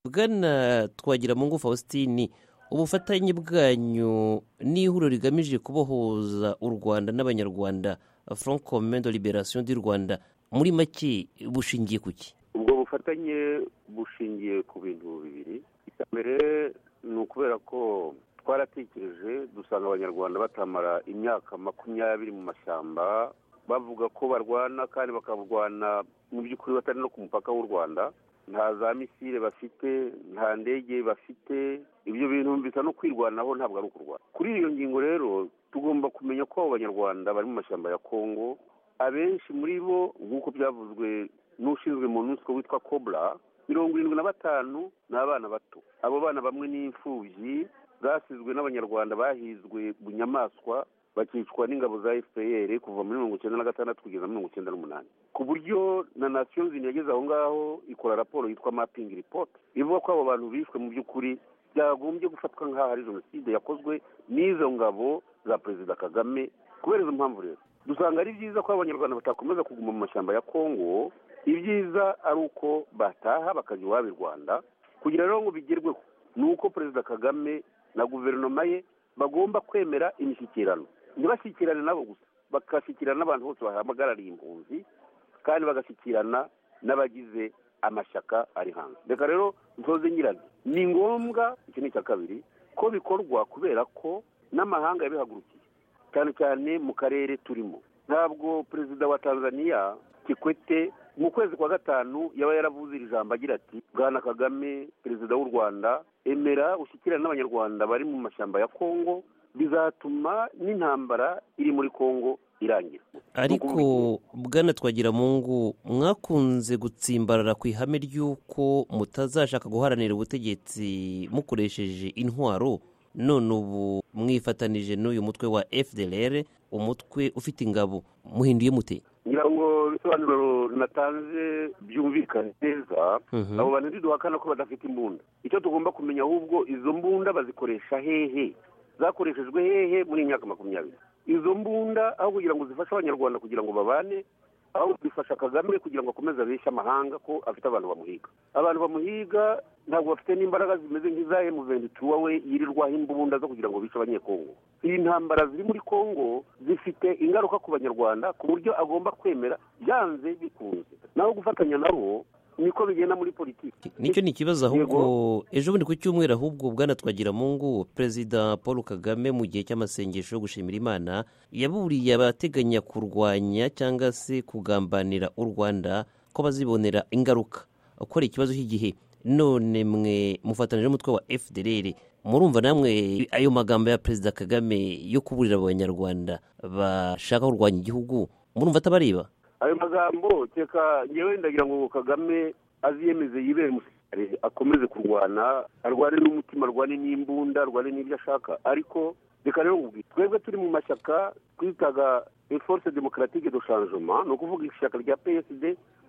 bwana twagiramungu faustin ubufatanye bwanyu n'ihuriro rigamije kubohoza u rwanda n'abanyarwanda frank komendo liberasiyo di rwanda muri make bushingiye ku ki ubwo bufatanye bushingiye ku bintu bibiri mbere ni ukubera ko twaratekereje dusanga abanyarwanda batamara imyaka makumyabiri mu mashyamba bavuga ko barwana kandi bakarwana mu by'ukuri batari no ku mupaka w'u rwanda nta za misile bafite nta ndege bafite ibyo bintu bisa no kwirwanaho ntabwo ari ukurwana kuri iyo ngingo rero tugomba kumenya ko abo banyarwanda bari mu mashyamba ya kongo abenshi muri bo nk'uko byavuzwe n'ushinzwe mu nsi witwa kobra mirongo irindwi na batanu ni abana bato abo bana bamwe ni imfubyi zasizwe n'abanyarwanda bahizwe bunyamaswa bakicwa n'ingabo za fpr kuva muri mirongo icyenda na gatandatu kugeza mirongo icyenda n'umunani ku buryo na nation zindi yageze aho ngaho ikora raporo yitwa mapping report ivuga ko abo bantu bishwe mu by'ukuri byagombye gufatwa nk'aho ari jenoside yakozwe n'izo ngabo za perezida kagame kubera izo mpamvu rero dusanga ari byiza ko abanyarwanda batakomeza kuguma mu mashyamba ya kongo ibyiza ari uko bataha bakajya iwabo i rwanda kugira rero ngo bigerweho ni uko perezida kagame na guverinoma ye bagomba kwemera imishyikirano ntibashyikirane nabo gusa bagashyikirana n'abantu bose bahagarariye impunzi kandi bagashyikirana n'abagize amashyaka ari hanze reka rero nsoze nyirabyo ni ngombwa iki ni icya kabiri ko bikorwa kubera ko n'amahanga yabihagurukiye cyane cyane mu karere turimo ntabwo perezida wa tanzania kikwete mu kwezi kwa gatanu yaba yaravuze iri jambo agira ati bwana kagame perezida w'u rwanda emera ushyikirane n'abanyarwanda bari mu mashyamba ya kongo bizatuma n'intambara iri muri kongo irangira ariko bwana twagira mungu mwakunze gutsimbarara ku ihame ry'uko mutazashaka guharanira ubutegetsi mukoresheje intwaro none ubu mwifatanije n'uyu mutwe wa fdr umutwe ufite ingabo muhinduye mute ngira ngo ibisobanuro natanze byumvikane neza abo bantu ntiduhakana ko badafite imbunda icyo tugomba kumenya ahubwo izo mbunda bazikoresha hehe zakoreshejwe hehe muri iyi myaka makumyabiri izo mbunda aho kugira ngo zifashe abanyarwanda kugira ngo babane aho zifasha kagame kugira ngo akomeze abeshye amahanga ko afite abantu bamuhiga abantu bamuhiga ntabwo bafite n'imbaraga zimeze nk'iza emuventura we yirirwaho imbunda zo kugira ngo bice abanyekongo iyi ntambara ziri muri kongo zifite ingaruka ku banyarwanda ku buryo agomba kwemera byanze bikunze naho gufatanya nabo niko bigenda muri politiki nicyo ni ikibazo ahubwo ejo bundi ku cyumweru ahubwo bwana twagiramungu perezida paul kagame mu gihe cy'amasengesho yo gushimira imana yaburiye abateganya kurwanya cyangwa se kugambanira u rwanda ko bazibonera ingaruka uko ari ikibazo cy'igihe none mwe mufatanije umutwe wa fdr murumva namwe ayo magambo ya perezida kagame yo kuburira abanyarwanda bashaka kurwanya igihugu murumva atabareba ayo magambo teka ngewe ndagira ngo kagame aziyemeze yibere musirikare akomeze kurwana arwane n'umutima arwane n'imbunda arwane n'ibyo ashaka ariko reka rero ngubwira twebwe turi mu mashyaka twitaga force demokaratike do changement ni ukuvuga ishyaka rya psd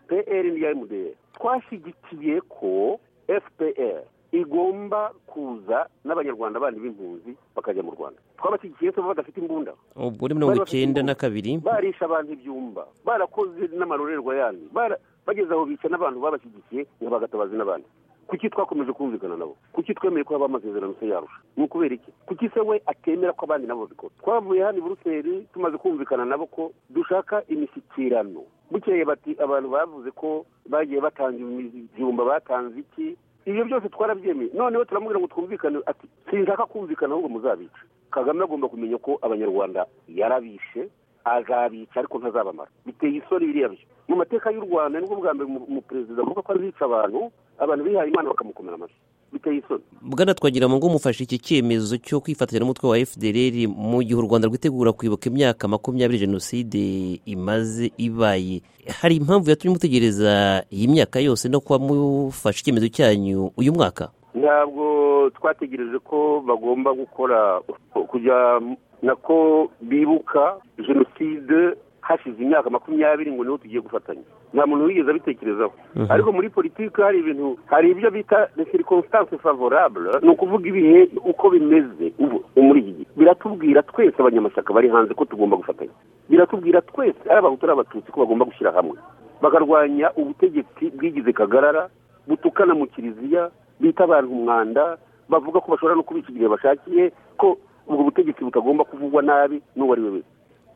pr n'irya mdr twashyigikiye ko fpr igomba kuza n'abanyarwanda bandi b'impunzi bakajya mu rwanda twabashyigikiye tuba badafite imbunda ubwo ni mirongo icyenda na kabiri barisha abantu ibyumba barakoze n'amarorerwa yandi bageze aho bica n'abantu babashyigikiye ngo bagatabaze n'abandi kuki twakomeje kumvikana nabo kuki twemeye ko haba amasezerano se yarusha ni ukubera iki kuki se we atemera ko abandi nabo babikora twavuye hano i buruseli tumaze kumvikana nabo ko dushaka imishyikirano bukeye bati abantu bavuze ko bagiye batanga ibyumba batanze iki ibyo byose twarabyemeye noneho turamubwira ngo twumvikane ati sinshaka kumvikana ahubwo muzabica kagame agomba kumenya ko abanyarwanda yarabishe azabica ariko ntazabamara biteye isoni biriya byo mu mateka y'u rwanda nibwo bwa mbere umuperezida avuga ko azica abantu abantu bihaye imana bakamukomera amashyi biteye isoni bwana twagira ngo mufashe iki cyemezo cyo kwifatanya n'umutwe wa fdr mu gihe u rwanda rwitegura kwibuka imyaka makumyabiri jenoside imaze ibaye hari impamvu yatumye umutegereza iyi myaka yose no kuba mufashe icyemezo cyanyu uyu mwaka ntabwo twategereje ko bagomba gukora kujya nako bibuka jenoside hashize imyaka makumyabiri ngo niho tugiye gufatanya nta muntu wigeze abitekerezaho ariko muri politiki hari ibintu hari ibyo bita circonstance favorable ni ukuvuga ibihe uko bimeze ubu muri iki gihe biratubwira twese abanyamashyaka bari hanze ko tugomba gufatanya biratubwira twese ari abahutu ari abatutsi ko bagomba gushyira hamwe bakarwanya ubutegetsi bwigize kagarara butukana mu kiliziya bita abantu umwanda bavuga ko bashobora no kubika igihe bashakiye ko ubwo butegetsi butagomba kuvugwa nabi n'uwo ari we wese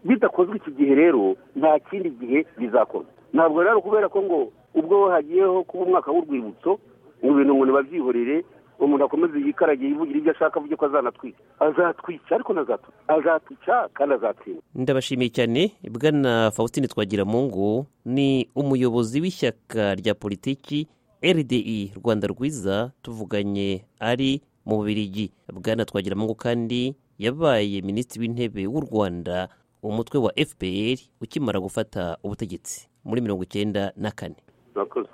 bidakozwe iki gihe rero nta kindi gihe bizakorwa ntabwo rero kubera ko ngo ubwo hagiyeho kuba umwaka w'urwibutso ngo ibintu ngo ntibabyihorere umuntu akomeze yikaragiye yivugira ibyo ashaka avuge ko azanatwika azatwica ariko nazatwica azatwica kandi azatsinda ndabashimiye cyane bwana faustin twagiramungu ni umuyobozi w'ishyaka rya politiki rdi rwanda rwiza tuvuganye ari mu bubirigi bwana twagiramungu kandi yabaye minisitiri w'intebe w'u rwanda umutwe wa fpr ukimara gufata ubutegetsi muri mirongo icyenda na kane murakoze